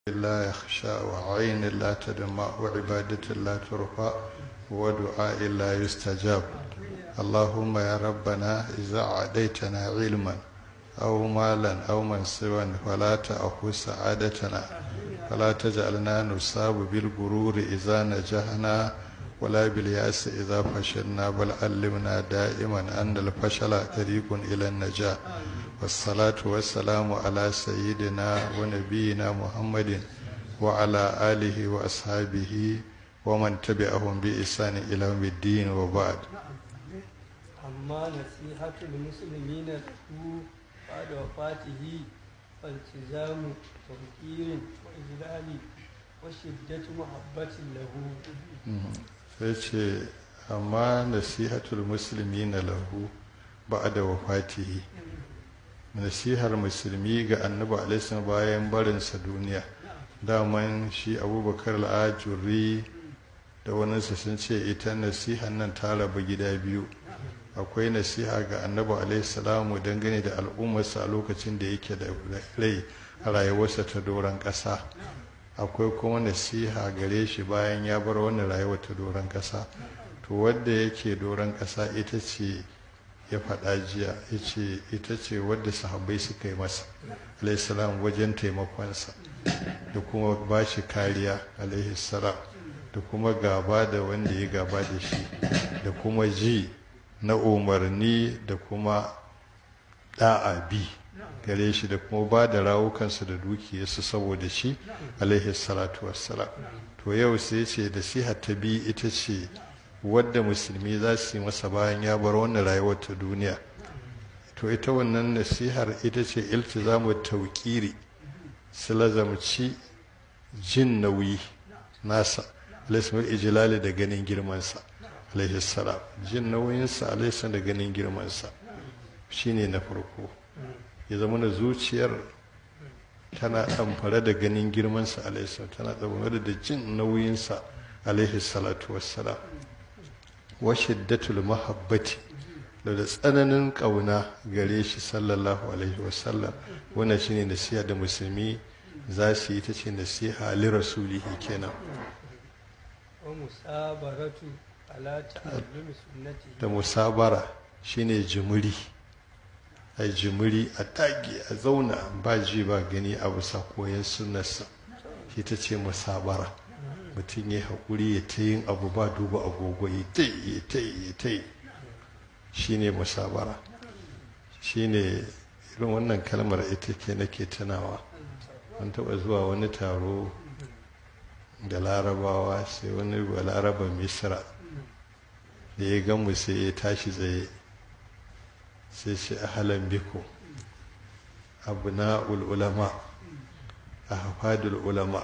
لا يخشى وعين لا تدمع وعبادة لا ترفع ودعاء لا يستجاب اللهم يا ربنا إذا عديتنا علما أو مالا أو منصبا فلا تأخذ سعادتنا فلا تجعلنا نصاب بالغرور إذا نجحنا ولا بالياس إذا فشلنا بل علمنا دائما أن الفشل طريق إلى النجاة والصلاة والسلام على سيدنا ونبينا محمد وعلى آله وأصحابه ومن تبعهم بإحسان إلى يوم الدين وبعد أما نصيحة المسلمين له بعد وفاته فالتزام توقير وإجلال وشدة محبة له sai ce amma nasihatul musulmi na lahu ba'da wafatihi nasihar musulmi ga annabi alaihi bayan barinsa duniya daman shi abubakar al'ajuri da waninsa sun ce ita nasihar nan ta rabu gida biyu akwai nasiha ga annabi alaihi salamu dangane da al'ummarsa a lokacin da yake da rai a rayuwarsa ta doron ƙasa akwai kuma nasiha gare shi bayan ya bar wannan rayuwa ta doron ƙasa to wadda yake doron ƙasa ita ce ya faɗa jiya ce ita ce wadda sahabbai suka yi masa alaihissalam wajen taimakonsa da kuma ba shi kariya alaihissalam da kuma gaba da wanda ya gaba da shi da kuma ji na umarni da kuma ɗa'a bi gare shi da kuma ba da rawukansu da dukiyarsu saboda shi alaihi salatu wassalam to yau sai ce da siha ta bi ita ce wadda musulmi za su yi masa bayan ya bar wannan rayuwar ta duniya to ita wannan nasihar ita ce iltizamu tauƙiri su lazamci jin nauyi nasa alaihi ijilali da ganin girmansa alaihi salam jin nauyinsa alaihi da ganin girmansa shine na farko ya zama na zuciyar tana ɗamfare da ganin girmansa alaihi tana ɗamfare da jin nauyinsa alaihi salatu wassalam wa shiddatul mahabbati da da tsananin ƙauna gare shi sallallahu alaihi wasallam wannan shine nasiha da musulmi za su yi ta ce nasiha li rasulihi kenan wa musabaratu ala ta'allumi sunnatihi da musabara shine jimiri a jimiri a tage a zauna ba ji ba gani a bisa koyon sunnarsa shi ta ce musabara mutum ya haƙuri ya ta yin abu ba duba agogo ya ta yi ya ta yi ya ta yi shi ne musabara shi ne irin wannan kalmar ita ke nake tunawa an taɓa zuwa wani taro da larabawa sai wani laraba misra da ya gamu sai ya tashi tsaye sai ce ahalan biku abna ulama a hafadul ulama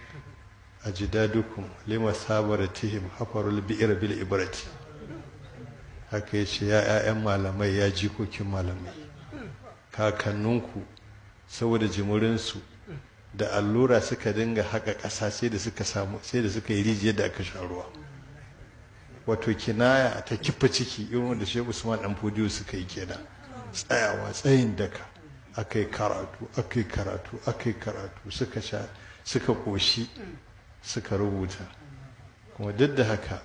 a jidadukum lima sabaratihim hafarul bi'ir bil ibrati haka ya ce ya 'ya'yan malamai ya jikokin malamai kakanninku saboda jimurinsu da allura suka dinga haka ƙasa sai da suka samu sai da suka yi rijiyar da aka sha ruwa wato kinaya ta kifa ciki irin wanda shehu usman dan fodiyo suka yi kenan tsayawa tsayin daka akai karatu akai karatu akai karatu suka sha suka koshi suka rubuta kuma duk da haka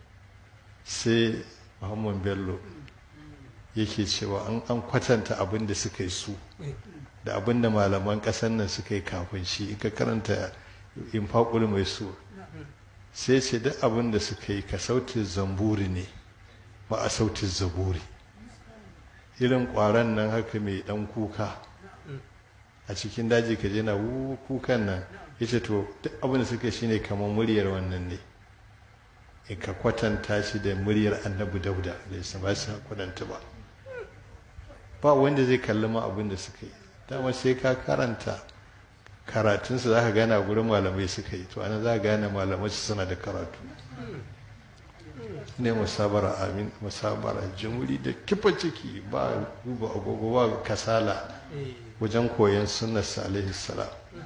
sai muhammad bello yake cewa an an kwatanta abin da suka yi su da abin da malaman ƙasar nan suka yi kafin shi in ka karanta infaqul mai su sai ce duk abin da suka yi ka sautin zamburi ne ba a sautin zaburi irin ƙwaron nan haka mai ɗan kuka a cikin daji ka je na kukan nan yace to duk abin da suka shi ne kamar muryar wannan ne in ka kwatanta shi da muryar annabi dauda da ya ba su kwatanta ba ba wanda zai kalli ma abin da suka yi dama sai ka karanta karatunsu za ka gane gurin malamai suka yi to ana za ka gane malamai su suna da karatu ne musabara amin musabara jimuri da kifa ciki ba duba agogo ba kasala wajen koyon sunnarsa alaihi salam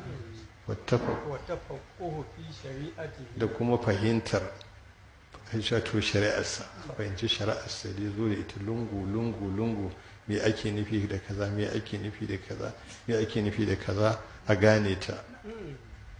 وتفقه في شريعته da kuma fahimtar shato shari'arsa fahimci shari'arsa da zo da ita lungu lungu lungu me ake nufi da kaza me ake nufi da kaza me ake nufi da kaza a gane ta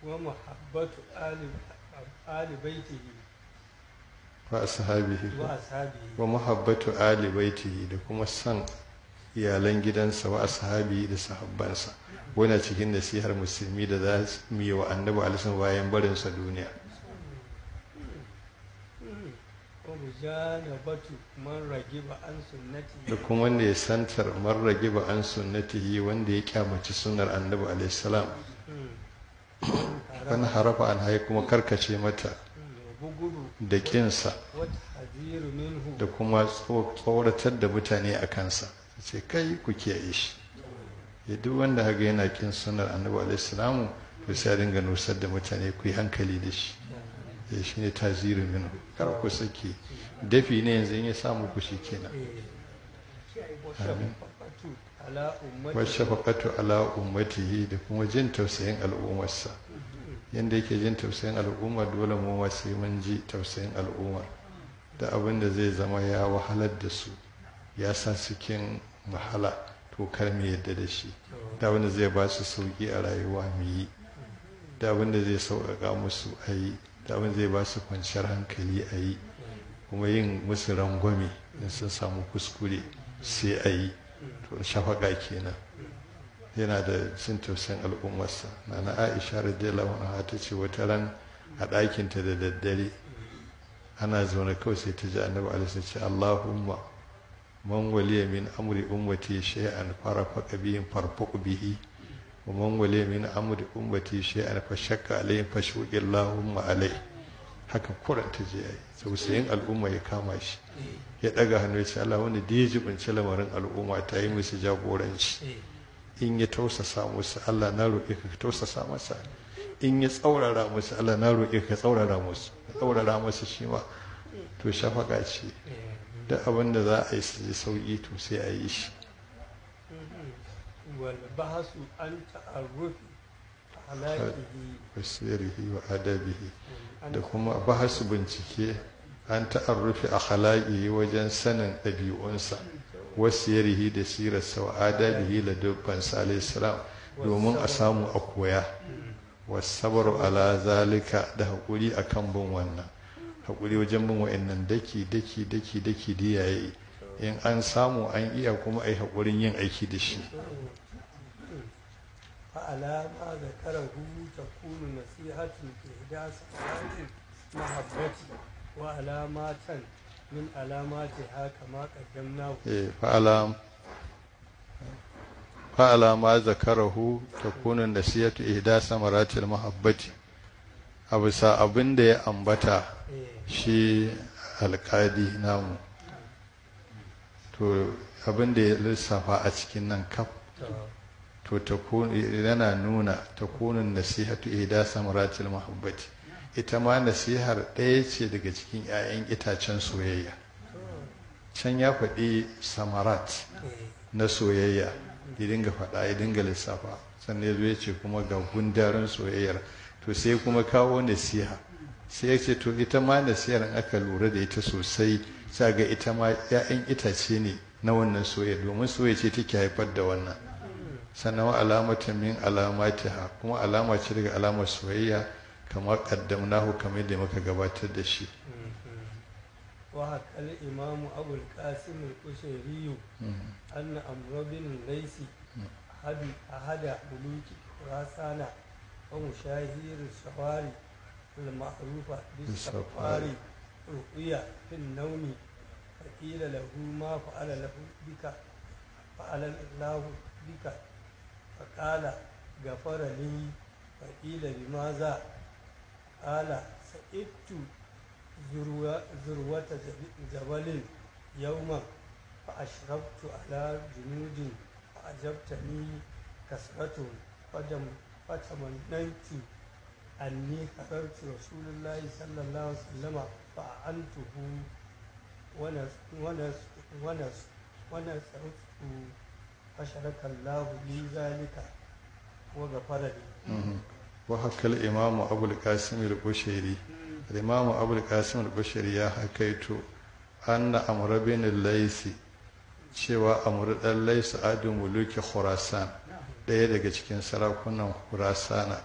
ومحبة آل آل بيته wa ashabihi وأصحابه wa muhabbatu ali baitihi da kuma san iyalan gidansa wa ashabi da sahabbansa wannan cikin nasihar musulmi da za su yi wa annabi alisun bayan barinsa duniya ومجانبة من رغب عن da سنته kuma wanda ya santar marrage ba an sunnatihi wanda ya kyamaci sunnar annabi alaihissalam wani harafa an haye kuma karkace mata وبغض da kinsa والتحذير منه da kuma tso- tsoratar da mutane a kansa ce kai ku kiyaye shi ya duk wanda haga yana kin sunnar annabi alaihissalam to sai a dinga nusar da mutane ku yi hankali da shi ya shi ne tazirin minu kar ku sake dafi ne yanzu in ya samu ku shi kenan وشفقة على أمته washafaqatu ala ummatihi da kuma jin tausayin al'ummarsa yanda yake jin tausayin al'umma dole mu ma sai mun ji tausayin al'umma da abin da zai zama ya wahalar da su ya sa cikin wahala to kar mu yadda da shi da abin da zai ba su sauki a rayuwa mu yi da abin da zai sauƙaƙa musu a yi da abin da zai ba su kwanciyar hankali a yi kuma yin musu rangwame in sun samu kuskure sai a yi to shafaka kenan yana da jin tausayin al'ummarsa na na aisha radiyallahu anha ta ce wata ran a ɗakinta da daddare ana zaune kawai sai ta ji annabi alaihi ce allahumma man waliya min amri ummati shay'an farafaqa bihi farfaq bihi wa man waliya min amri ummati shay'an fashakka alayhi fashuqi allahumma alayhi haka kuran ta je yayi tausayin al'umma ya kama shi ya daga hannu ya ce Allah wanda da ya jibinci lamarin al'umma ta yi musu jagoranci in ya tausasa musu Allah na roƙe ka ka tausasa masa in ya tsaurara musu Allah na roƙe ka tsaurara musu ka tsaurara musu shi ma to shafaka ce da abin da za a yi su ji sauƙi to sai a yi shi والبحث عن تعرف أخلاقه wasirihi wa adabihi da kuma bahasu bincike an ta'arrufi a halaƙi wajen sanin ɗabi'unsa wasiyarihi da sirarsa wa adabihi da dubban salam domin a samu a koya wasabar ala zalika da haƙuri a kan bin wannan haƙuri wajen bin wa'annan daki daki daki daki da yayi in an samu an iya kuma a yi haƙurin yin aiki da shi فعلى ما ذكره تكون نصيحة في إحداث صلاة محبة وعلامات من علاماتها كما قدمناه Eh, fa'ala fa'ala ma zakarahu takunu nasiyatu ihda samaratil mahabbati a bisa abin da ya ambata إيه. shi alƙadi namu to abin da ya lissafa a cikin nan kaf to takunu yana nuna takunun nasihatu ihda samaratil mahabbati ita ma nasihar ɗaya ce daga cikin 'ya'yan itacen soyayya can ya faɗi samarat إيه. na soyayya ya dinga faɗa ya dinga lissafa sannan ya zo ya ce kuma ga gundarin soyayyar to sai kuma kawo nasiha sai ya ce to ita ma nasihar in aka lura da ita sosai sai ga ita ma 'ya'yan itace ne na wannan soyayya domin soyayya ce take haifar da wannan sannan wa alamatan min alamatiha kuma alama ce daga alamar soyayya kamar qaddamnahu kamar yadda muka gabatar da shi وحكى الإمام أبو القاسم القشيري أن أمر بن الليث أحد أحد ملوك خراسان ومشاهير السواري المعروفة بالسفار رؤيا في النوم فقيل له ما فعل له بك فعل الله بك فقال غفر لي فقيل بماذا قال سئبت ذروة ذروة جب- جبل يوما فأشرفت على جنود فأجبتني كسرة فدم فتمنيت أني خرجت رسول الله صلى الله عليه وسلم فأعنته ونس ونس ونس ونسرته فشرك الله لي ذلك وغفر لي. وحكى الإمام أبو القاسم البشيري الإمام أبو القاسم البشيري يا حكيت أن أمر بن الليث cewa amur ɗan laisa adu muluki khurasan ɗaya daga cikin sarakunan khurasana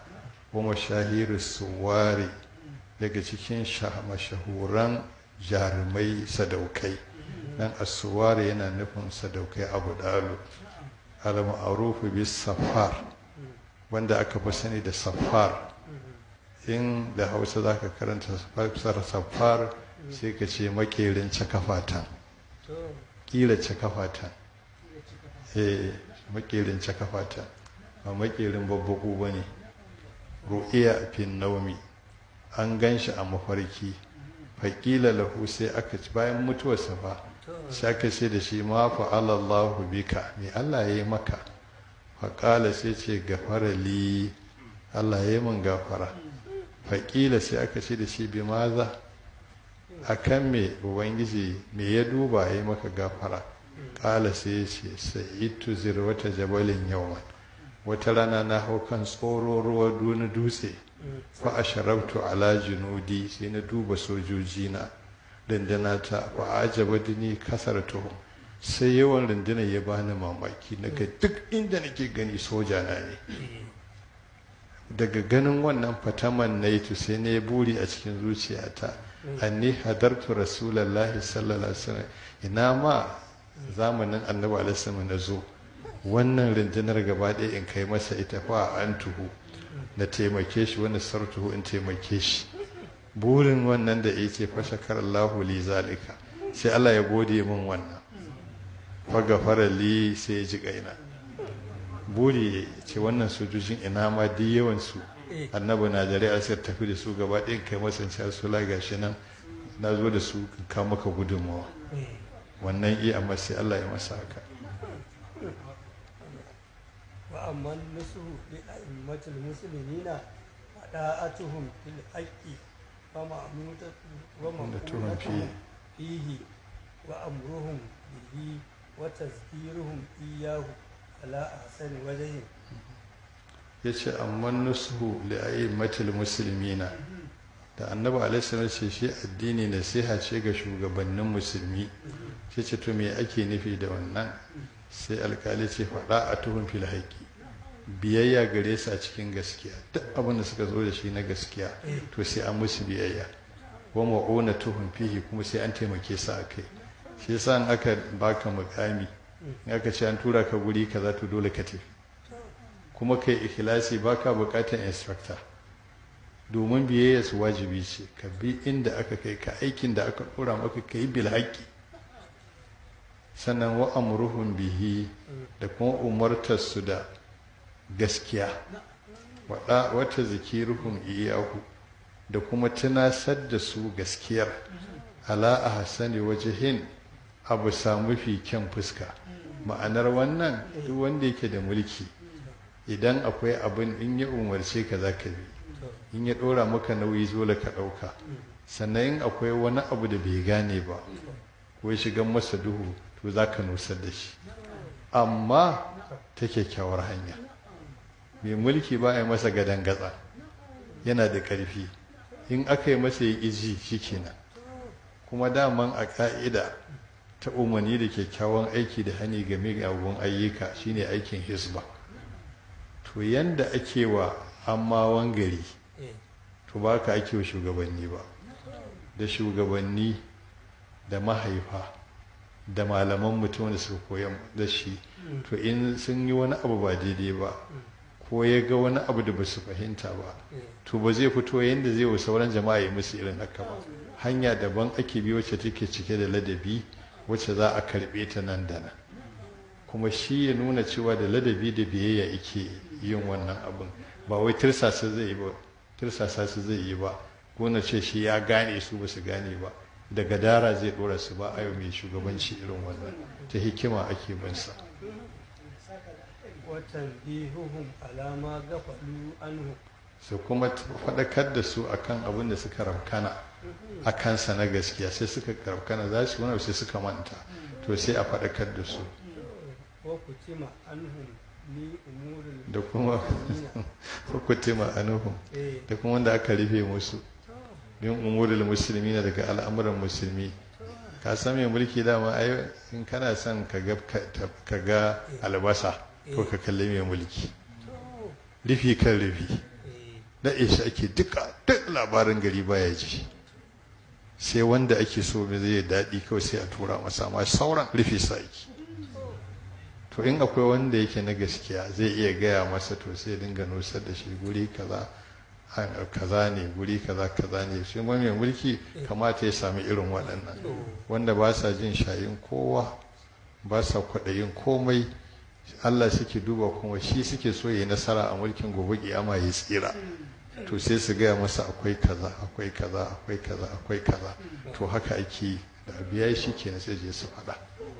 wa mashahiru suwari daga cikin mashahuran jarumai sadaukai dan asuwari yana nufin sadaukai abu dalu al-ma'rufu bis safar wanda aka fi sani da safar in da hausa za ka karanta safar sai ka ce makerin cakafatan kila cakafatan eh makerin cakafatan ba makerin babbaku ba ne ru'iya fin naumi an gan shi a mafarki faƙila lahu sai aka ci bayan mutuwarsa fa sai aka ce da shi ma fa'ala Allahu bika me Allah ya yi maka faƙala sai ce gafara li Allah ya yi min gafara faƙila sai aka ce da shi bi maza a kan me ubangiji me ya duba ya yi maka gafara ƙala sai ya ce sa'itu zirwata jabalin yawan wata rana na hau kan tsoro ruwa duni dutse fa a sharabtu ala junudi sai na duba sojoji na dandana ta fa ajaba dini kasar tuhu sai yawan rundunar ya bani mamaki naga duk inda nake gani soja na ne daga ganin wannan fataman na yi sai na yi buri a cikin zuciyata anni hadartu rasulallahi sallallahu alaihi wasallam ina ma zamanin annabi alaihi wasallam na zo wannan rundunar gaba ɗaya in kai masa ita fa an tuhu na taimake shi wani sartuhu in taimake shi burin wannan da ya ce fashakar Allahu li zalika sai Allah ya gode min wannan fagafara li sai ya ji kaina buri ce wannan sojojin ina ma duk yawan su annabi na dare a sai tafi da su gaba ɗaya kai masa sai su la gashi nan na zo da su ka maka gudunmawa wannan iya amma sai Allah ya masa haka وأما النصح لأئمة المسلمين فطاعتهم في الحق ومأمونتهم فيه. فيه وأمرهم به وتذكيرهم إياه على أحسن وجه ya ce amma nusuhu li'ayyimatul muslimina da annabi alaihi ce shi addini nasiha ce ga shugabannin musulmi sai ce to me ake nufi da wannan sai alkali ce faɗa a tuhun fil haƙi biyayya gare su a cikin gaskiya duk abin da suka zo da shi na gaskiya to sai an musu biyayya wa ma'una tuhun fihi kuma sai an taimake su a kai shi yasa in aka baka mukami in aka ce an tura ka guri kaza to dole ka tafi kuma kai ikhlasi baka bukatar instructor domin biyayya su wajibi ce ka bi inda aka kai ka aikin da aka dora maka kai bil haqqi sannan wa amruhum bihi da kuma umartar su da gaskiya wada wata zikiruhum iyahu da kuma tunasar da su gaskiyar ala ahsani wajhin abu samu fi kyan fuska ma'anar wannan duk wanda yake da mulki idan akwai abin in ya umarce ka za ka bi in ya ɗora maka nauyi dole ka ɗauka sannan in akwai wani abu da bai gane ba ko ya shiga masa duhu to za ka nusar da shi amma ta kyakkyawar hanya mai mulki ba a yi masa gadon gatsa yana da ƙarfi in aka yi masa ya ƙiji shi kenan kuma daman a ƙa'ida ta umarni da kyakkyawan aiki da hani game ga abubuwan ayyuka shine aikin hisba to yanda ake wa ammawan gari to ba ka ake wa shugabanni ba da shugabanni da mahaifa da malaman mutum da suka koya da shi to in sun yi wani abu ba daidai ba ko ya ga wani abu da ba su fahimta ba to ba zai fito yadda zai wa sauran jama'a ya musu irin haka ba hanya daban ake bi wacce take cike da ladabi wacce za a karɓe ta nan da nan kuma shi ya nuna cewa da ladabi da biyayya yake yin wannan abin ba wai tirsasa zai yi ba tirsasa su zai yi ba gona ce shi ya gane su ba su gane ba daga dara zai dora su ba a yau mai shugabanci irin wannan ta hikima ake bin sa وتنبيههم على ما غفلوا عنه su kuma faɗakar da su akan abin da suka rabkana a kansa na gaskiya sai suka rabkana za su wani sai suka manta to sai a faɗakar da su وكتم عنهم لأمور da kuma hukutima anuhum إيه. da kuma wanda aka rufe musu bin umurul musulmi na daga al'amuran musulmi ka san mai mulki dama ai in kana son ka ga ka ga albasa to ka kalli mai mulki rufi kan rufi إيه. da shi ake duka duk labarin gari baya ji sai wanda ake so mai zai daɗi kawai sai a tura masa amma sauran rufe sa ake to in akwai wanda yake na gaskiya zai iya gaya masa to sai dinga nusar da shi guri kaza kaza ne guri kaza kaza ne shi mai mulki kamata ya sami irin waɗannan wanda ba sa jin shayin kowa ba sa kwaɗayin komai Allah suke duba kuma shi suke so yi nasara a mulkin gobe kiyama ya tsira to sai su gaya masa akwai kaza akwai kaza akwai kaza akwai kaza to haka ake da biya shi kenan sai je su faɗa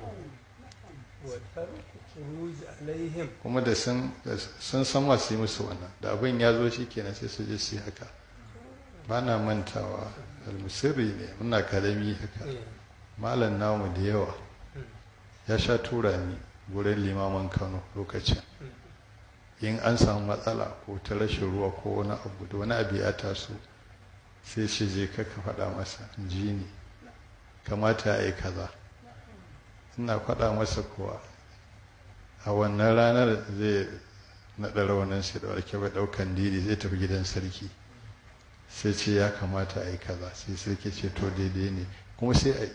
kuma da sun san masu yi musu wannan da abin ya zo shi kenan sai su je su yi haka ba na mantawa almusirri ne muna karami haka malam namu da yawa ya sha tura ni wurin limaman kano lokacin in an samu matsala ko ta rashin ruwa ko wani abu da wani abu ya taso sai shi je kaka faɗa masa ji ne kamata ya yi kaza ina faɗa masa kuwa a wannan ranar zai naɗa raunin sai da warke bai ɗaukan didi zai tafi gidan sarki sai ce ya kamata a yi kaza sai sarki ce to daidai ne kuma sai a yi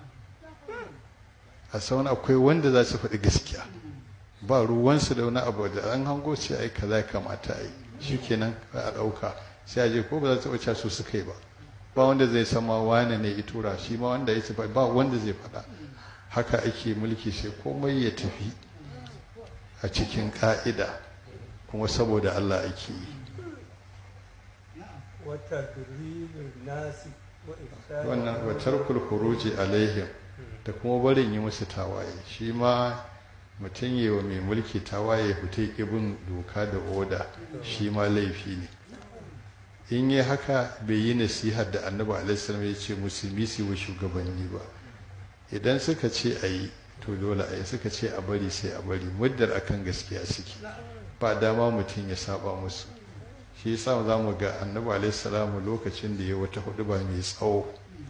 a sauna akwai wanda za su faɗi gaskiya ba ruwansu da wani abu da an hango sai a yi kaza ya kamata a yi shi kenan a ɗauka sai a je ko ba za su ɓace su suka yi ba ba wanda zai sama wane ne ya tura shi ma wanda ya ce ba wanda zai faɗa haka ake mulki sai komai ya tafi a cikin ƙa'ida kuma saboda Allah ake yi wannan watar kulkuruji alaihim da kuma barin yi musu tawaye shi ma mutum yi wa mai mulki tawaye fita ibin doka da oda shi ma laifi ne in yi haka bai yi nasihar da annabi alaihissalam ya ce musulmi su wa shugabanni ba idan suka ce a yi to dole a yi suka ce a bari sai a bari muddar akan gaskiya suke ba dama mutum ya saba musu shi yasa za mu ga annabi alaihissalam lokacin da ya wata hudu ba mai tsawo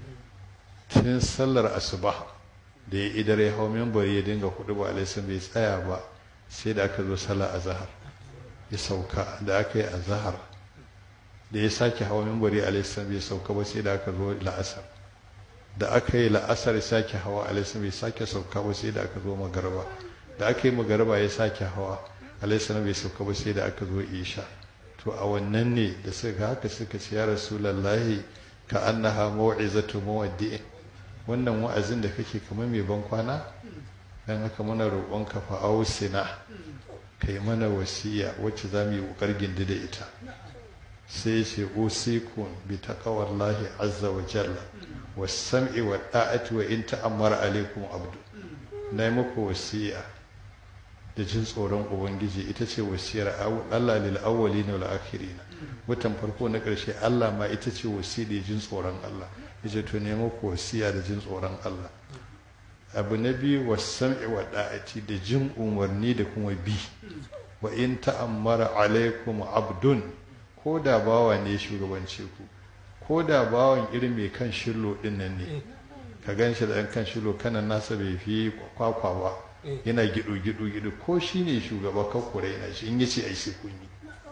tun sallar asuba da ya idar ya hau membari ya dinga hudu ba alaihissalam bai tsaya ba sai da aka zo sallar azahar ya sauka da aka yi azahar da ya sake hawa membari alaihissalam bai sauka ba sai da aka zo la'asar da aka yi la'asar ya sake hawa alaihissalam bai sake sauka ba sai da aka zo magarba da aka yi magarba ya sake hawa alaihissalam bai sauka ba sai da aka zo isha to a wannan ne da suka haka suka ce ya rasulallahi ka annaha mau'izatu muwaddi'in wannan wa'azin da kake kamar mai ban kwana dan haka muna roƙon ka fa ausina kai mana wasiya wacce za mu yi ƙoƙar gindi da ita sai ce usikun bi taqwallahi azza wa jalla was-sam'i wa da'ati wa in ta'ammara alaikum abdu nayi muku wasiya da jin tsoron ubangiji ita ce wasiyar Allah lil awwalina wal akhirina mutan farko na ƙarshe Allah ma ita ce wasiyar da jin tsoron Allah yace to ne muku wasiya da jin tsoron Allah abu na biyu was-sam'i wa da'ati da jin umarni da kuma bi wa in ta'ammara alaikum abdun ko da bawa ne shugabance ku ko da bawan irin mai kan shillo din nan ne ka gan shi da ɗan kan shillo kanan nasa bai fi kwakwa ba yana gido gido gido ko shi ne shugaba kan kure yana shi in yace ai sai kun yi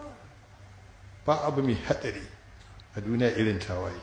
ba abu mai hadari a duniya irin tawaye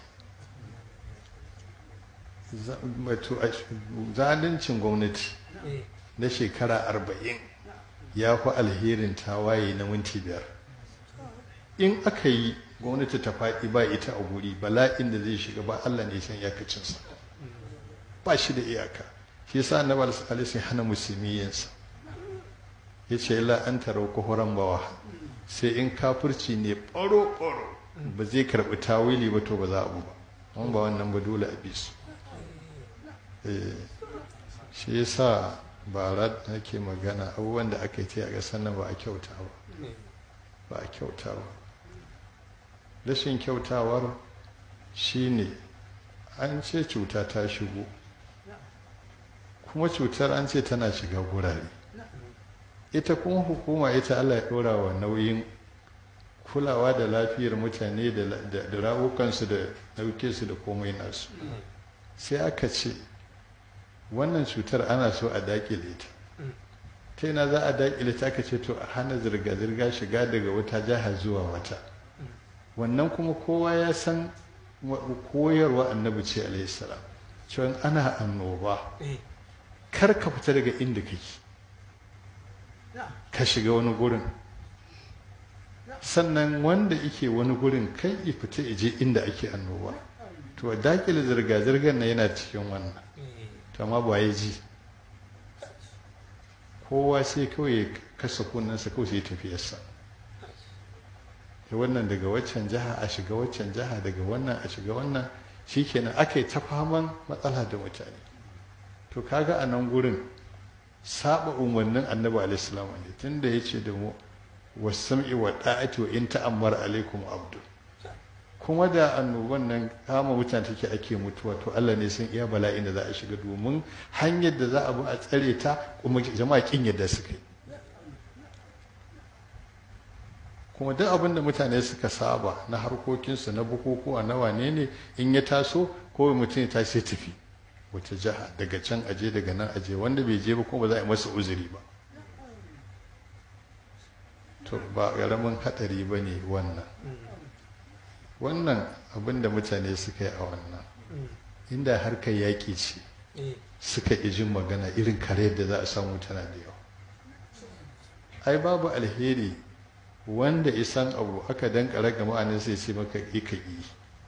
zaluncin gwamnati na shekara arba'in ya fi alherin tawaye na minti biyar in aka yi gwamnati ta faɗi ba ita a guri bala'in da zai shiga ba Allah ne san iyakacinsa ba shi da iyaka shi yasa annabi alaihi hana musulmi yinsa yace illa an tarau kuhuran bawa sai in kafirci ne baro baro ba zai karbi tawili ba to ba za a bu ba an ba wannan ba dole a bi su eh shi yasa bara nake magana abubuwan da aka yi a ƙasar nan ba a kyauta ba ba a kyauta ba rashin kyautawar shine an ce cuta ta shigo kuma cutar an ce tana shiga gurare ita kuma hukuma ita allah ya ɗora wa nauyin kulawa da lafiyar mutane da rawukansu da ɗauke su da komai nasu sai aka ce wannan cutar ana so a daƙile ta ta yana za a daƙile ta aka ce to a hana zirga-zirga shiga daga wata jiha zuwa wata wannan kuma kowa ya san wa- koyarwa annabi ce alaihi salam cewa ana annoba eh kar ka fita daga inda kake na ka shiga wani gurin sannan wanda yake wani gurin kai ya fita ya je inda ake annoba to dakile zirga-zirgar na yana cikin wannan eh to amma ba ya ji kowa sai kawai ya kasa kunnensa kawai sai ya tafiyarsa da wannan daga waccan jiha a shiga waccan jiha daga wannan a shiga wannan shikenan aka yi ta faman matsala da mutane to kaga a nan gurin saba umarnin annabi alaihi ne tunda ya ce da mu wasam'i wa da'ati wa in ta'ammar alaikum abdu kuma da annoban nan kama mutane take ake mutuwa to Allah ne sun iya bala'in da za a shiga domin hanyar da za a bi a tsare ta kuma jama'a kin yadda suka yi kuma duk abin da mutane suka saba na harkokinsu na bukukuwa na wane ne in ya taso ko mutum ya tashi ya tafi wata jiha daga can aje daga nan aje wanda bai je ba kuma ba za a yi masa uzuri ba to ba ƙaramin haɗari ba ne wannan wannan abin da mutane suka yi a wannan mm, inda harkar yaƙi ce eh suka ƙi jin magana irin kare da za a samu tana da yawa ai babu alheri wanda isan abu aka dankara ga ma'anin sai ce maka ƙi ka ƙi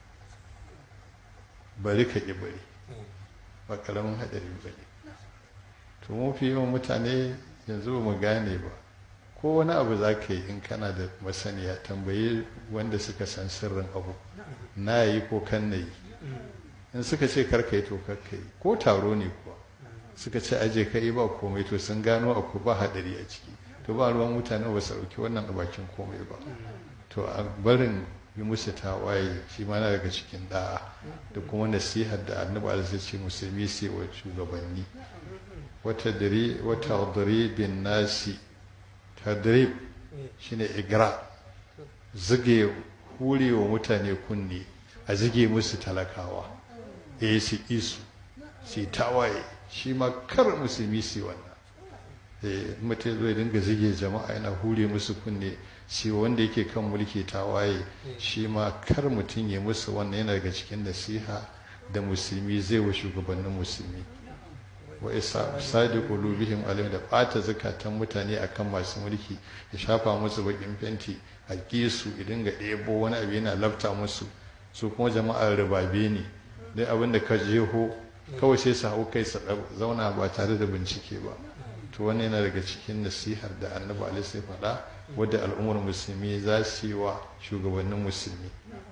bari ka ƙi bari ba ƙaramin haɗari ba ne to mafi yawan mutane yanzu ba mu gane ba ko wani abu za ka yi in kana da masaniya tambayi wanda suka san sirrin abu na yi ko kan na yi in suka ce karka yi to karka yi ko taro ne kuwa suka ce aje ka yi ba komai to sun gano akwai ba haɗari a ciki to ba ruwan mutane ba su ɗauki wannan a bakin komai ba to a barin yi musu tawaye shi ma na daga cikin da'a da kuma nasihar da annabi alaihi ce musulmi sai wa shugabanni wata dare wata bin nasi tadrib eh shine igra zige hure wa mutane kunne a zige musu talakawa eh su isu su tawaye shi ma kar musulmi su yi wannan eh mutum zai dinga zige jama'a yana hure musu kunne shi wanda yake kan mulki tawaye shi ma kar mutum ya musu wannan yana daga cikin nasiha da musulmi zai wa shugabannin musulmi wa isa sadi qulubihim alim da bata zakatan mutane akan masu mulki ya shafa musu bakin fenti a su idan ga ɗebo wani abu yana lafta musu su kuma jama'ar ribabe ne dai abin da ka jeho kawai sai su hau kai su zauna ba tare da bincike ba to wannan yana daga cikin nasihar da annabi alaihi sai faɗa wadda al'ummar musulmi za su yi wa shugabannin musulmi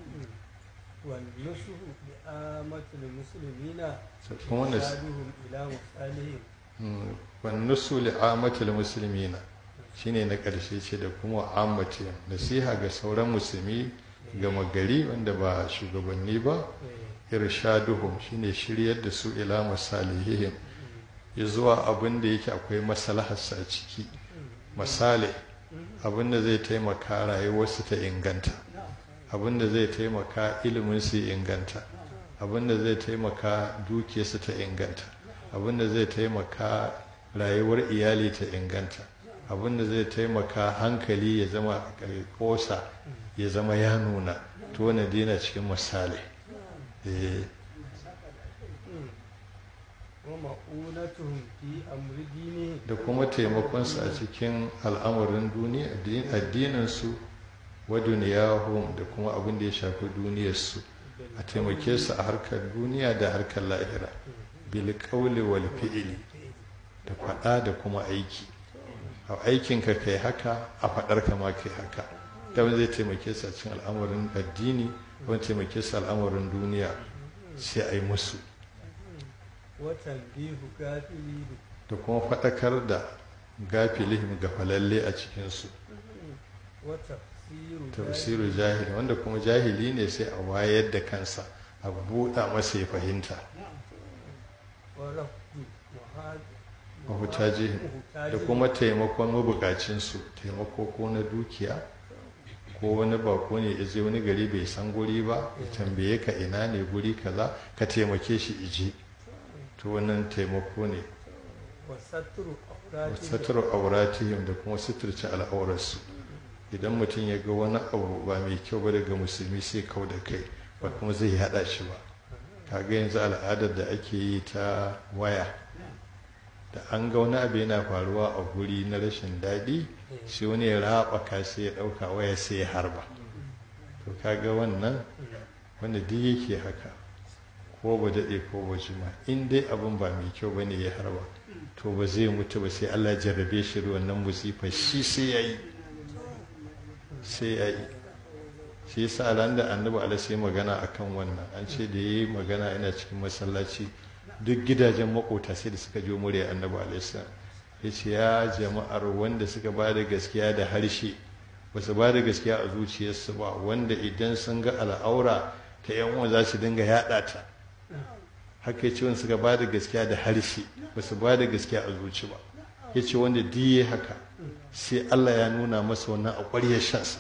والنصح لآمة المسلمين kuma nas- إرشادهم إلى مصالحهم wannusu li'amatul muslimina shine na ƙarshe ce da kuma ammati nasiha ga sauran musulmi gama gari wanda ba shugabanni ba eh irshaduhum shine shiryar da su ila masalihihim ya zuwa abin da yake akwai maslaharsa a ciki misali abin da zai taimaka rayuwarsu ta inganta abin da zai taimaka ilimin su ya inganta abin da zai taimaka dukiyarsu ta inganta abin da zai taimaka rayuwar iyali ta inganta abin da zai taimaka hankali ya zama kosa ya zama ya nuna to wani dina cikin misali eh ومؤونتهم في أمر دينهم da kuma taimakonsu a cikin al'amarin duniya addininsu wa duniyahum da kuma abin da ya shafi duniyarsu a taimake su a harkar duniya da harkar lahira bil qawli wal fi'li da faɗa da kuma aiki a aikinka kai haka a faɗar ka ma kai haka da wani zai taimake su a cikin al'amarin addini wani taimake su al'amarin duniya sai a yi musu وتنبيه كافرين da kuma faɗakar da gafilihim ga falalle a cikinsu وتفسير tafsiru jahili wanda kuma jahili ne sai a wayar da kansa a buɗa masa ya fahimta ورفض mahutaji da kuma taimakon mabukacinsu taimako ko na dukiya ko wani bako ne ya je wani gari bai san guri ba ya tambaye ka ina ne guri kaza ka taimake shi ije to wannan taimako ne وستر أوراتهم satar auratihim da kuma suturce al'aurarsu idan mutum ya ga wani abu ba mai kyau ba daga musulmi sai kau da kai ba kuma zai haɗa shi ba kaga yanzu al'adar da ake yi ta waya da an ga wani abu yana faruwa a guri na rashin daɗi sai wani ya raɓaka sai ya ɗauka waya sai ya harba to kaga wannan wanda duk yake haka ko ba daɗe ko ba jima in dai abin ba mai kyau bane ya harba to ba zai mutu ba sai Allah jarrabe shi da wannan musifa shi sai ya yi sai ya yi shi yasa ran da annabi ala sai magana akan wannan an ce da yayi magana yana cikin masallaci duk gidajen makota sai da suka jo murya annabi alaihi ya ce ya jama'ar wanda suka ba da gaskiya da harshe ba su ba da gaskiya a zuciyarsu ba wanda idan sun ga al'aura ta yan uwa za su dinga yaɗa ta haka ya ce wanda suka ba da gaskiya da harshe ba su ba da gaskiya a zuci ba ya ce wanda diye haka sai Allah ya nuna masa wannan a ƙwaryar shansa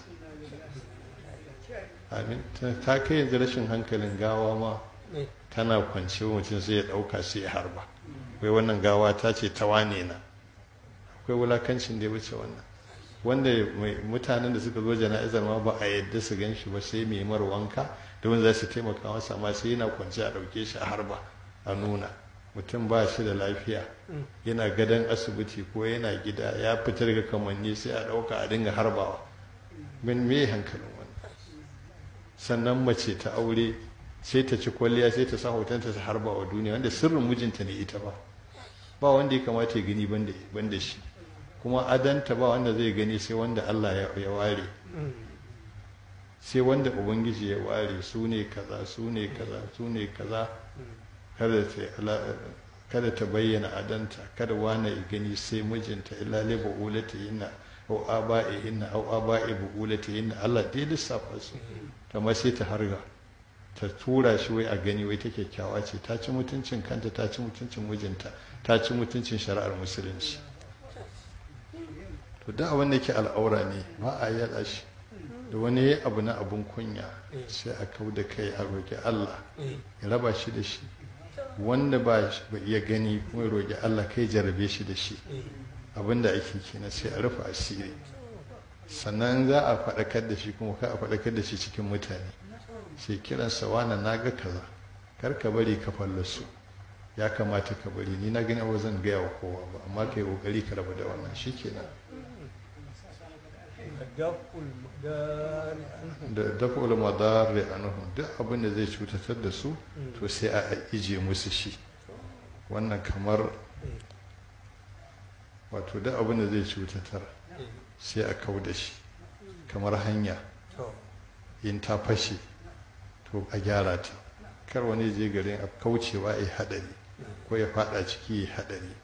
amin ta kai yanzu rashin hankalin gawa ma tana kwance mutum sai ya ɗauka sai ya harba wai wannan gawa ta ce ta wane na akwai wulakancin da ya wuce wannan wanda mutanen da suka zo jana'izar ma ba a yadda su gan shi ba sai mai mar wanka don za su taimaka masa ma sai yana kwance a ɗauke shi a harba a nuna mutum ba shi da lafiya yana gadon asibiti ko yana gida ya fitar daga kamanni sai a ɗauka a dinga harbawa min me hankalin wannan sannan mace ta aure sai ta ci kwalliya sai ta sa hotonta ta harba wa duniya wanda sirrin mijinta ne ita ba ba wanda ya kamata ya gani banda shi kuma adanta ba wanda zai gani sai wanda Allah ya ware sai wanda ubangiji ya ware su ne kaza su ne kaza su ne kaza kada ta bayyana adanta kada wane ya gani sai mijinta illa li bu'ulati inna au aba'i inna au aba'i bu'ulati inna Allah dai lissafa su ta sai ta harga ta tura shi wai a gani wai ta kyakkyawa ce ta ci mutuncin kanta ta ci mutuncin mijinta ta ci mutuncin shari'ar musulunci to da abin da ke al'aura ne ba a yada shi da wani ya abu na abun kunya sai a kau da kai a roƙi Allah ya raba shi da shi wanda ba ya gani kuma ya roƙi Allah kai jarabe shi da shi abin da ake kenan sai a rufe asiri sannan za a faɗakar da shi kuma ka a faɗakar da shi cikin mutane sai kiransa wana na ga kaza kar ka bari ka fallasu ya kamata ka bari ni na gani abu zan gaya wa kowa ba amma ka yi ƙoƙari ka rabu da wannan shi kenan da dafa'ul madari anhum duk abin da zai cutatar da su to sai a ije musu shi wannan kamar wato duk abin da zai cutatar sai a kau da shi kamar hanya in ta fashe to a gyara ta kar wani je garin a kaucewa ya hadari ko ya fada ciki ya hadari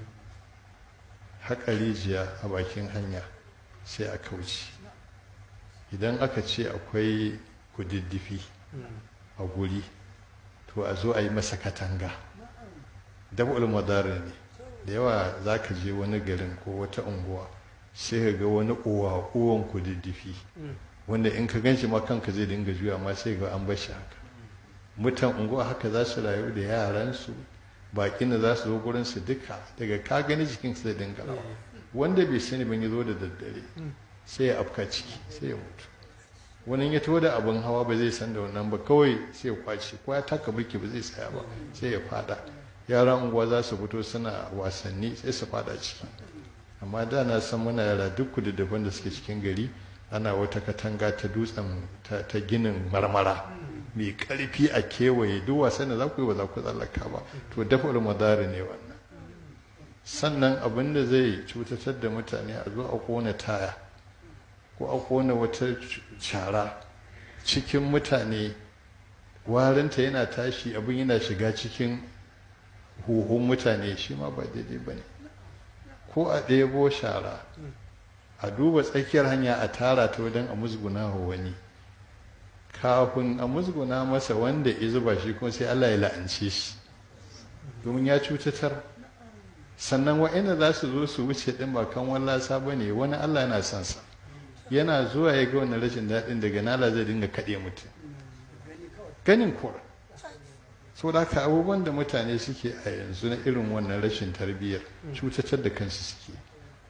haƙa rijiya a bakin hanya sai a kauce idan aka ce akwai kududdufi a guri to a zo a yi masa katanga dab'ul madara ne da yawa za ka je wani garin ko wata unguwa sai ka ga wani uwa uwan kududdufi wanda in ka ganshi ma kanka zai dinga juya ma sai ga an bashi haka mutan unguwa haka za su rayu da yaransu bakin da za su zo gurin su duka daga ka gani jikin su zai dinga rawa wanda bai sani ban ya zo da daddare sai ya afka ciki sai ya mutu wani ya taho da abin hawa ba zai san da wannan ba kawai sai ya kwace ko ya taka birki ba zai tsaya ba sai ya fada yaran unguwa za su fito suna wasanni sai su fada ciki amma da na san muna yara duk kududdufan da suke cikin gari ana wata katanga ta dutsen ta ginin marmara mai karfi a kewaye duk wasan da za ku yi ba za ku tsallaka ba to dafa madari ne wannan sannan abin da zai cutatar da mutane a zo a kona taya ko a kona wata shara cikin mutane warinta yana tashi abin yana shiga cikin huhun mutane shi ma ba daidai ba ne ko a ɗebo shara a duba tsakiyar hanya a tara ta wajen a musguna wa wani kafin a musguna masa wanda ya zuba shi kuma sai Allah ya la'ance shi domin ya cutatar sannan wa'ina za su zo su wuce ɗin ba kan wallasa ba ne wani Allah yana son sa yana zuwa ya ga wani rashin daɗin daga nala zai dinga kaɗe mutum ganin kuwa sau da haka abubuwan da mutane suke a yanzu na irin wannan rashin tarbiyyar cutatar da kansu suke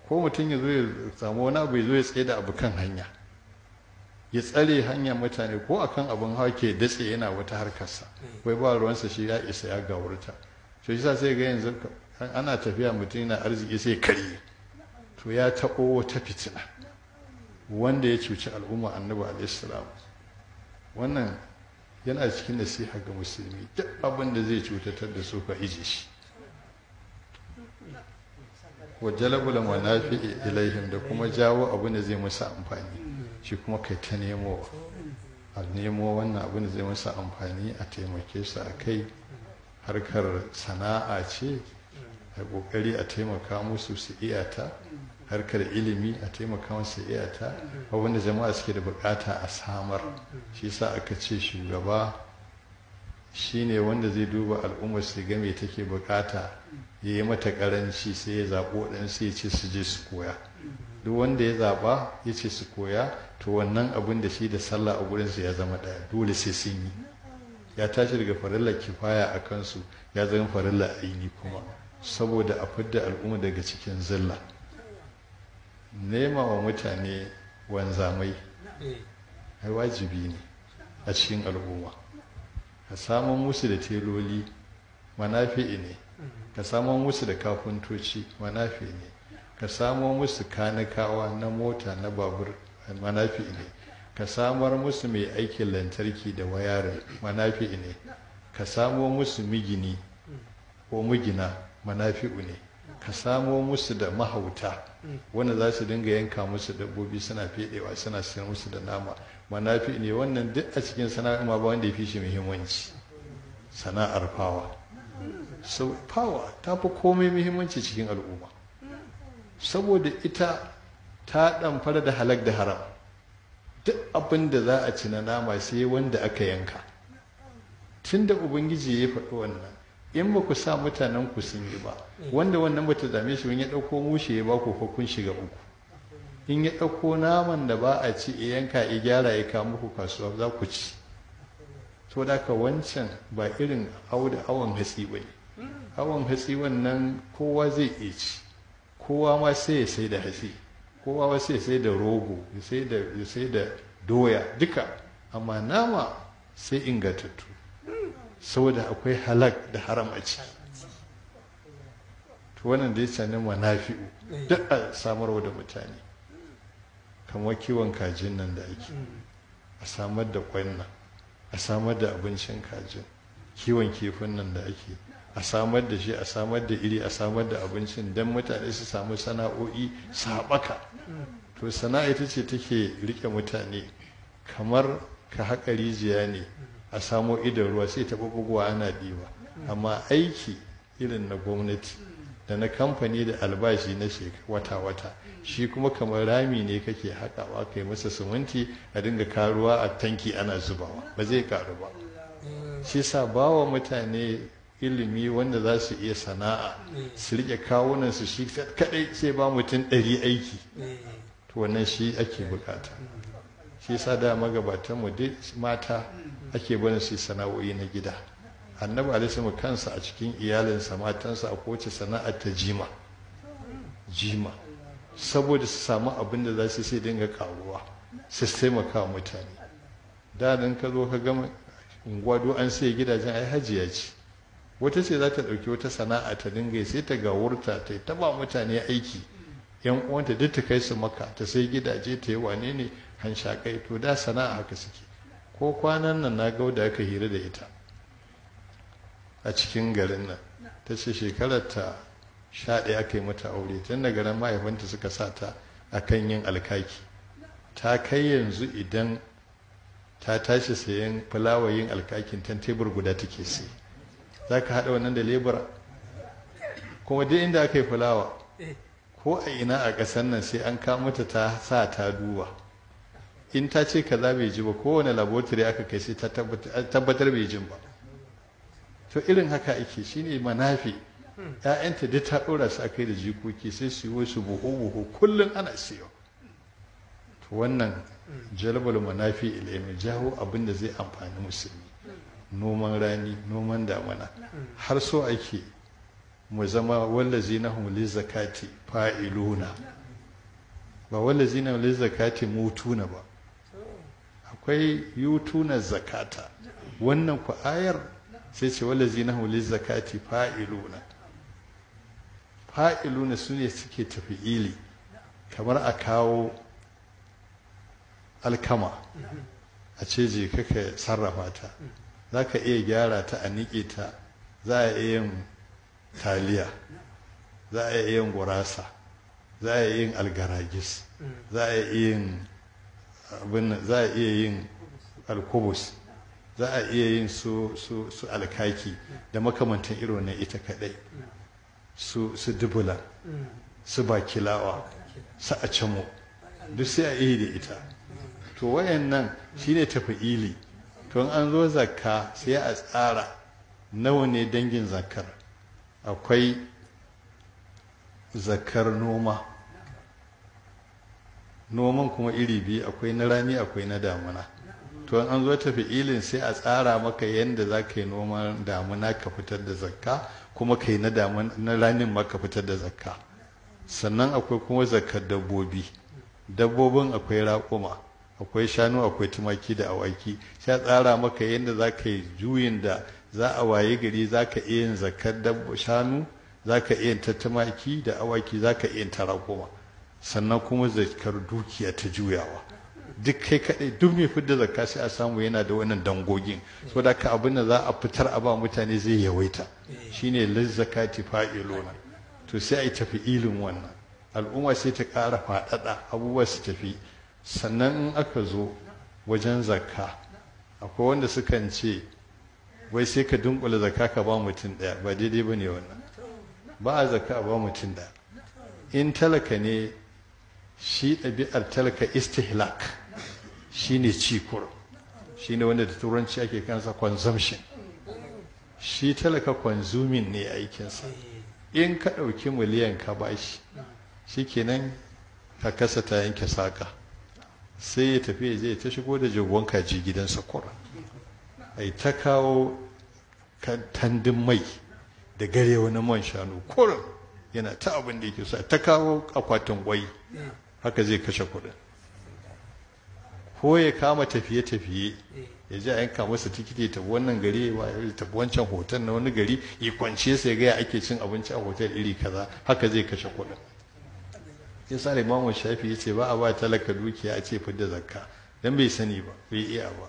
ko mutum ya zo ya samu wani abu ya zo ya tsaye da abu kan hanya ya tsare hanyar mutane ko akan abin hawa ke datse yana wata harkarsa wai ba ruwansa shi ya isa ya gawurta to shi sa sai ga yanzu ana tafiya mutum yana arziki sai karye to ya taɓo wata fitina wanda ya cuci al'umma annabi alaihissalam wannan yana cikin nasiha ga musulmi duk abin da zai cutatar da su ka ije shi wa jalabul manafi ilaihim da kuma jawo abin da zai musu amfani shi kuma kai ta nemo a nemo wannan abin da zai musu amfani a taimake su a kai harkar sana'a ce a kokari a taimaka musu su iyata harkar ilimi a taimaka musu iyata wanda jama'a suke da bukata a samar shi sa aka ce shugaba shine wanda zai duba al'ummar su ga me take bukata ya yi mata karanci sai ya zaɓo ɗan sai ya ce su je su koya duk wanda ya zaɓa ya ce su koya to wannan abin da shi da sallah a gurinsu ya zama ɗaya dole sai sun yi ya tashi daga farillar kifaya a kansu ya zama farillar aini kuma saboda a fidda al'umma daga cikin zilla nema wa mutane wanzamai ai wajibi ne a cikin al'umma ka samun musu da teloli manafi'i ne ka samun musu da kafintoci manafi ne ka samo musu kanikawa na mota na babur manafi ne ka samar musu mai aikin lantarki da wayarin manafi ne ka samo musu migini ko migina manafi'u ne ka samo musu da mahauta wanda za su dinga yanka musu dabbobi suna fedewa suna sayar musu da nama manafi ne wannan duk a cikin sana'ar ma ba wanda ya fi shi muhimmanci sana'ar fawa so fawa ta fi komai muhimmanci cikin al'umma saboda ita ta ɗamfara da halak da haram duk abin da za a ci na nama sai wanda aka yanka tun da ubangiji ya faɗi wannan in ba ku sa mutanen ku sun yi ba wanda wannan bata dame shi in ya ɗauko mushe ya ba ku ko kun shiga uku in ya ɗauko naman da ba a ci ya yanka ya gyara ya kawo muku kasuwa za ku ci to da ka wancan ba irin awon hatsi ba ne awon hatsi wannan kowa zai iya ci kowa ma sai ya sai da hatsi kowa ma sai ya sai da rogo ya sai da doya duka amma nama sai ingantattu saboda akwai halak da haram a ciki to wannan da ya cani manafi'u duk a samarwa da mutane kamar kiwon kajin nan da ake a samar da kwan nan a samar da abincin kajin kiwon kifin nan da ake a samar da shi a samar da iri a samar da abincin don mutane su samu sana'o'i su haɓaka to sana'a ita ce take rike mutane kamar ka haƙa rijiya ne a samo idan ruwa sai ta buguwa ana ɗiba amma aiki irin na gwamnati da na kamfani da albashi na wata-wata shi kuma kamar rami ne kake haƙawa kai masa siminti a dinga karuwa a tanki ana zubawa ba zai karu ba shi sa bawa mutane ilimi wanda za su iya sana'a su riƙe kawunan su shi kaɗai sai ba mutum ɗari aiki to wannan shi ake bukata shi sa da magabatan mu duk mata ake barin su sana'o'i na gida annabi alaihi kansa a cikin iyalinsa matansa a kowace sana'ar ta jima jima saboda su samu abin da za su sai dinga karuwa su taimaka wa mutane da nan ka zo ka gama unguwa an sai gidajen ai hajiya ce wata ce za ta ɗauki wata sana'a ta dinga sai ta gawurta ta ta ba mutane aiki yan uwanta duk ta kai su maka ta sai gidaje ta yi wane ne hanshakai to da sana'a haka suke ko kwanan nan na gauda aka hira da ita a cikin garin nan ta ce shekarar ta sha ɗaya aka yi mata aure tun daga nan mahaifanta suka sa ta a kan yin alkaki ta kai yanzu idan ta tashi sayan fulawa yin alkakin tan tebur guda take sai za ka haɗa wannan da lebura kuma duk inda aka yi fulawa ko a ina a ƙasar nan sai an mata ta sa ta duba in ta ce kaza bai ji ba kowane laboratory aka kai sai ta tabbatar bai jin ba to irin haka ake shine manafi ‘ya'yanta duk ta ɗora su akai da jikoki sai su yi su buhu-buhu kullum ana siyo to wannan jalbal manafi ilimi jawo abin da zai amfani musulmi noman rani noman damana har so ake mu zama wallazi na humuli zakati fa'iluna ba wallazi na humuli zakati mutuna ba akwai yutuna zakata wannan ku ayar sai ce wallazi na humuli zakati fa'iluna fa'iluna su ne suke tafi ili kamar a kawo alkama a ce je kaka sarrafa ta za ka iya gyara ta a niƙe ta za a iya yin taliya za a iya yin gurasa za a iya yin algaragis za a iya yin abin za a iya yin alkubus za a iya yin su su su alkaki da makamantan irin na ita kadai su su dubula su bakilawa su a camo duk sai a iya da ita to wayannan shine tafi'ili to in an zo zakka sai a tsara nawa ne dangin zakkar akwai zakkar noma noman kuma iri biyu akwai na rani akwai na damuna to in an zo tafi'ilin sai a tsara maka yadda za ka yi noman damuna ka fitar da zakka kuma ka yi na ranin ma ka fitar da zakka sannan akwai kuma zakkar dabbobi dabbobin akwai raƙuma akwai shanu akwai tumaki da awaki sai a tsara maka yadda za ka yi juyin da za a waye gari za ka iya yin zakar shanu za ka iya yin ta tumaki da awaki za ka iya yin ta raƙuma sannan kuma zakar dukiya ta juyawa duk kai kaɗai duk mai fidda zakka sai a samu yana da wannan dangogin so da ka abin da za a fitar a ba mutane zai yawaita shine lizzakati fa'iluna to sai a yi tafi ilin wannan al'umma sai ta ƙara faɗaɗa abubuwa su tafi sannan in aka zo wajen zakka akwai wanda sukan ce wai sai ka dunkula zakka ka ba mutum ɗaya ba daidai ba ne wannan ba a zakka ba mutum ɗaya in talaka ne shi ɗabi'ar talaka istihlak shi ne cikur shi ne wanda da turanci ake kansa consumption shi talaka consuming ne aikinsa in ka ɗauki miliyan ka bashi shi kenan ka kasa ta yanke saka sai ya tafi ya je ta shigo da jagon kaji gidansa kura ai ta kawo tandin mai da gare wani man shanu kurin yana ta abin da yake so ta kawo akwatin kwai haka zai kashe kuɗin ko ya kama tafiye-tafiye ya ji a yanka masa tikiti ta wannan gari ya tafi wancan hotel na wani gari ya kwance sai ga ya ake cin abinci a hotel iri kaza haka zai kashe kuɗin ya sa imamu shafi ya ce ba a ba talaka dukiya a ce fidda zakka dan bai sani ba bai iya ba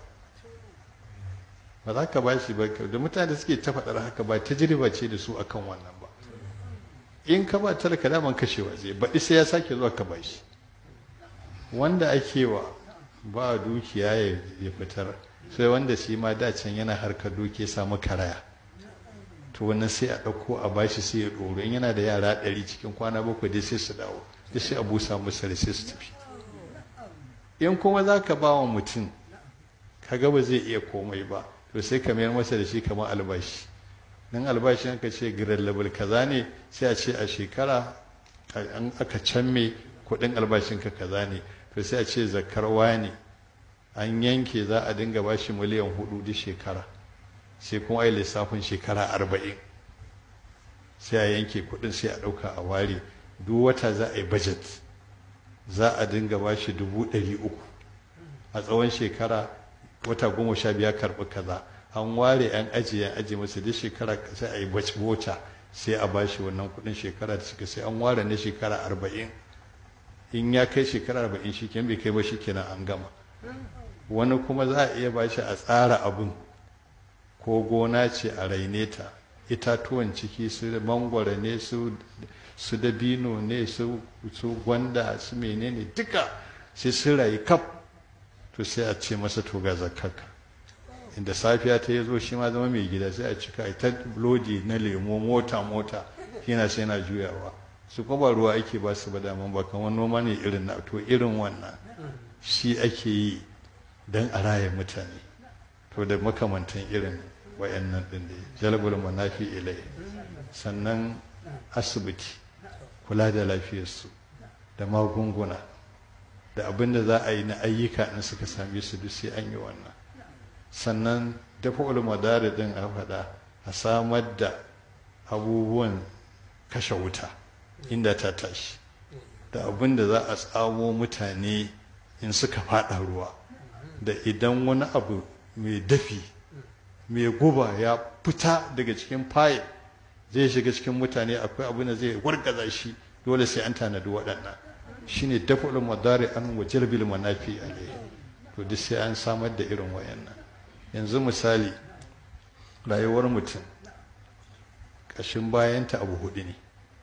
ba za ka ba shi ba da mutane suke ta faɗar haka ba tajriba ce da su akan wannan ba in ka ba talaka daman kashewa zai baɗi sai ya sake zuwa ka ba shi wanda ake wa ba dukiya ya fitar sai wanda shi ma da can yana harkar dukiya samu karaya to wannan sai a ɗauko a bashi sai ya ɗoro in yana da yara ɗari cikin kwana bakwai dai sai su dawo da sai a busa musu sai su tafi in kuma za ka ba wa mutum kaga ba zai iya komai ba to sai ka mayar masa da shi kamar albashi nan albashin aka ce grade level kaza ne sai a ce a shekara an aka canme kuɗin albashinka kaza ne to sai a ce zakar ne an yanke za a dinga bashi miliyan hudu duk shekara sai kuma ai lissafin shekara arba'in sai a yanke kuɗin sai a ɗauka a ware duk wata za a yi budget za a dinga bashi dubu ɗari uku a tsawon shekara wata goma sha biyar karɓi kaza an ware an ajiye an ajiye masa duk shekara sai a yi bota sai a bashi wannan kuɗin shekara da suka sai an ware na shekara arba'in in ya kai shekara arba'in shi kenan bai kai ba shi kenan an gama wani kuma za a iya bashi a tsara abin ko gona ce a raine ta itatuwan ciki su mangwara ne su su dabino ne su su gwanda su menene duka sai sun rayu kaf to sai a ce masa to ga zakaka inda safiya ta zo shi ma zama mai gida sai a cika a ta lodi na lemo mota mota yana sai yana juyawa su kuma ruwa ake ba su ba daman ba kamar noma ne irin na to irin wannan shi ake yi don a raya mutane to da makamantan irin wayannan din da jalbul manafi ilai sannan asibiti kula da lafiyarsu da magunguna da abin da za a yi na ayyuka in suka same su duk sai an yi wannan sannan dafa ulmadari din a faɗa a samar da abubuwan kashe wuta inda ta tashi da abin da za a tsamo mutane in suka fada ruwa da idan wani abu mai dafi mai guba ya fita daga cikin fayil zai shiga cikin mutane akwai abin da zai wargaza shi dole sai an tanadi waɗannan shine dafa'ul madari an wa jalbil manafi alaihi to duk sai an samar da irin wayannan yanzu misali rayuwar mutum ƙashin bayanta abu hudu ne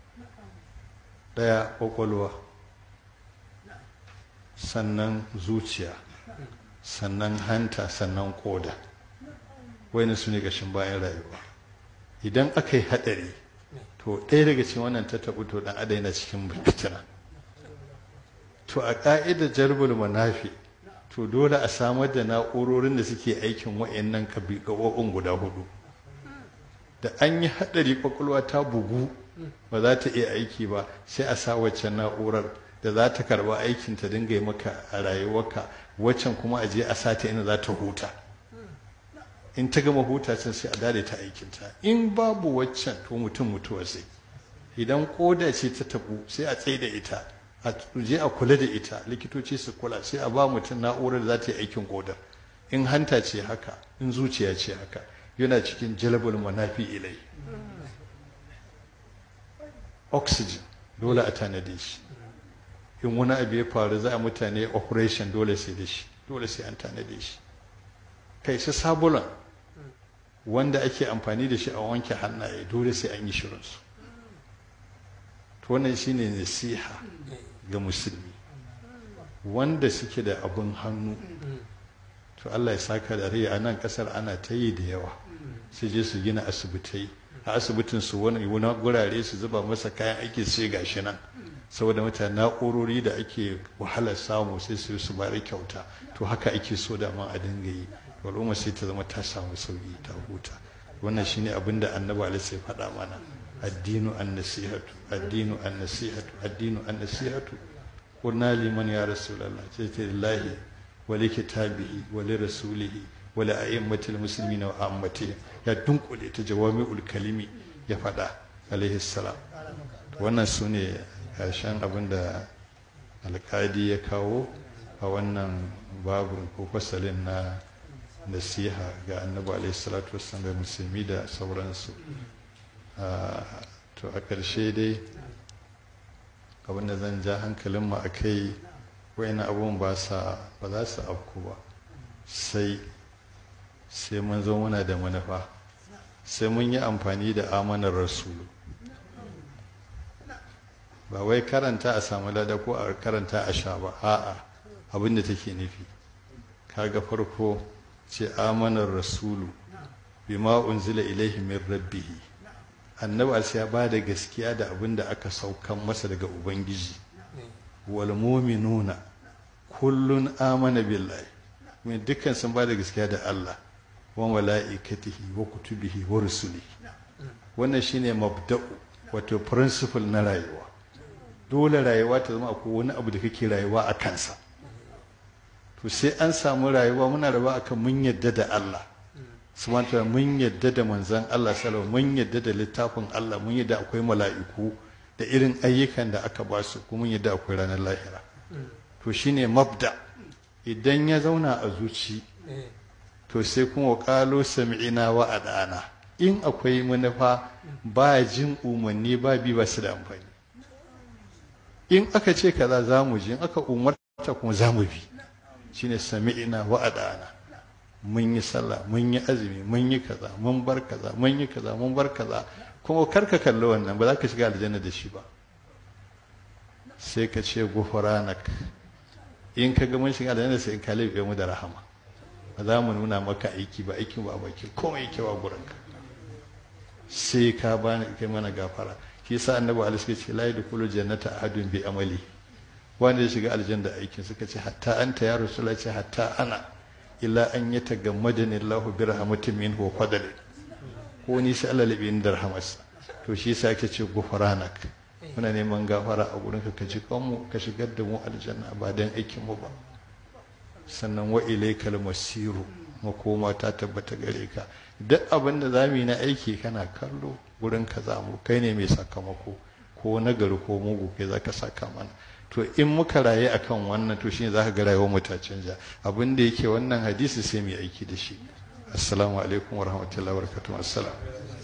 ɗaya ƙwaƙwalwa sannan zuciya sannan hanta sannan ƙoda wani su ne ƙashin bayan rayuwa idan aka yi haɗari to ɗaya daga cikin wannan ta taɓu to ɗan adai na cikin fitina to a ƙa'idar jarbul manafi to dole a samar da na'urorin da suke aikin wa'annan gaɓoɓin guda hudu da an yi haɗari ƙwaƙwalwa ta bugu ba za ta iya aiki ba sai a sa waccan na'urar da za ta karɓa aikin ta dinga yi maka a rayuwarka waccan kuma a je a sa ta inda za ta huta in ta gama huta can sai a dade ta aikinta in babu waccan to mutum mutuwa sai idan koda ce ta tabu sai a tsaye da ita a je a kula da ita likitoci su kula sai a ba mutum na'urar da za ta yi aikin kodar in hanta ce haka in zuciya ce haka yana cikin jalabul manafi ilai oxygen dole a tanade shi in wani abu ya faru za a mutane operation dole sai da shi dole sai an tanade shi kai su sabulan wanda ake amfani da shi a wanke hannaye dole sai an yi shirinsu to wannan shine nasiha ga musulmi wanda suke da abin hannu to Allah ya saka da rai a nan kasar ana ta yi da yawa su je su gina asibitai a asibitin su wani gurare su zuba masa kayan aiki sai gashi nan saboda mutane na'urori da ake wahalar samu sai su su bari kyauta to haka ake so da ma a dinga yi al'umma sai ta zama ta samu sauki ta huta wannan shine abin da annabi alaihi sai faɗa mana addinu an-nasihatu addinu an-nasihatu addinu an-nasihatu qulna liman ya rasulullah sai ta lillahi wa li kitabihi wa li rasulihi wa li a'immatil muslimina wa ammatihim ya dunkule ta jawami'ul kalimi ya faɗa alaihi salam wannan sune karshen abin da alkadi ya kawo a wannan babin ko fasalin na nasiha ga annabi alaihi salatu wasallam da musulmi da sauransu to a ƙarshe dai abinda zan ja hankalin mu akai wayannan abun ba sa ba za su afku ba sai sai mun zo muna da manufa sai mun yi amfani da amanar rasulu ba wai karanta a samu lada ko a karanta a sha ba a'a abinda take nufi kaga farko ce amanar rasulu bima unzila ilaihi min rabbih annabi sai ya bada gaskiya da abin da aka saukan masa daga ubangiji wal mu'minuna kullun amana billahi mai dukkan sun bada gaskiya da Allah wa mala'ikatihi wa kutubihi wa rusulihi wannan shine mabda'u wato principle na rayuwa dole rayuwa ta zama akwai wani abu da kake rayuwa a kansa to sai an samu rayuwa muna rayuwa akan mun yadda da Allah subhanahu mun yadda da manzon Allah sallallahu mun yadda da littafin Allah mun yadda akwai mala'iku da irin ayyukan da aka ba su kuma mun yadda akwai ranar lahira to shine mabda idan ya zauna a zuci to sai kuma qalo sami'ina wa adana in akwai manufa ba jin umarni ba bi ba su da amfani in aka ce kaza za mu ji in aka umarta kuma za mu bi shine sami'ina wa adana mun yi sallah mun yi azumi mun yi kaza mun bar kaza mun yi kaza mun bar kaza kuma kar ka kalli wannan ba za ka shiga aljanna da shi ba sai ka ce gufranak in ka ga mun shiga aljanna sai in ka labe mu da rahama ba za mu nuna maka aiki ba aikin ba baki komai yake wa gurinka sai ka bani kai mana gafara shi yasa annabi alaihi ce la yadkhulu jannata ahadun bi amali wanda ya shiga aljanna aikin suka ce hatta anta ya rasulullah ce hatta ana illa an yatagammadani Allahu bi rahmatin minhu wa fadli ko ni sai Allah labi da rahmarsa to shi yasa yake ce gufranak muna neman gafara a gurinka ka ji kanmu ka shigar da mu aljanna ba dan aikin mu ba sannan wa ilaikal masiru makoma ta tabbata gare ka duk abin da za mu yi na aiki kana kallo wurin ka za mu kai ne mai sakamako ko nagari ko mugu kai za ka saka mana to in muka raye akan wannan to shine za ka ga rayuwar mu ta canja abin da yake wannan hadisi sai mu yi aiki da shi assalamu alaikum wa rahmatullahi wa barakatuh assalam